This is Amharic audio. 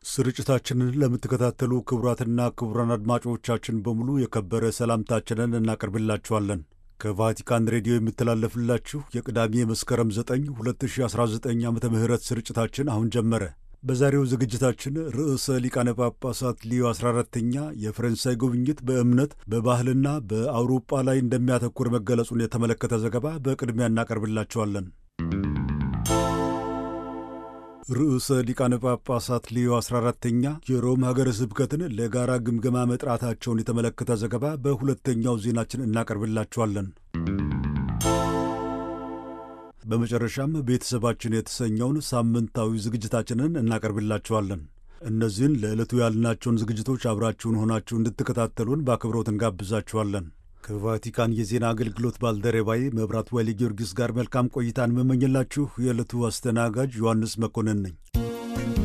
ስርጭታችንን ለምትከታተሉ ክቡራትና ክቡራን አድማጮቻችን በሙሉ የከበረ ሰላምታችንን እናቀርብላችኋለን። ከቫቲካን ሬዲዮ የሚተላለፍላችሁ የቅዳሜ መስከረም 9 2019 ዓ ም ስርጭታችን አሁን ጀመረ። በዛሬው ዝግጅታችን ርዕሰ ሊቃነ ጳጳሳት ሊዮ 14ተኛ የፈረንሳይ ጉብኝት በእምነት በባህልና በአውሮጳ ላይ እንደሚያተኩር መገለጹን የተመለከተ ዘገባ በቅድሚያ እናቀርብላችኋለን። ርዕሰ ሊቃነ ጳጳሳት ሊዮ 14ተኛ የሮም ሀገረ ስብከትን ለጋራ ግምገማ መጥራታቸውን የተመለከተ ዘገባ በሁለተኛው ዜናችን እናቀርብላችኋለን። በመጨረሻም ቤተሰባችን የተሰኘውን ሳምንታዊ ዝግጅታችንን እናቀርብላችኋለን። እነዚህን ለዕለቱ ያልናቸውን ዝግጅቶች አብራችሁን ሆናችሁ እንድትከታተሉን በአክብሮት እንጋብዛችኋለን። ከቫቲካን የዜና አገልግሎት ባልደረባዬ መብራት ወሊ ጊዮርጊስ ጋር መልካም ቆይታን መመኝላችሁ የዕለቱ አስተናጋጅ ዮሐንስ መኮንን ነኝ።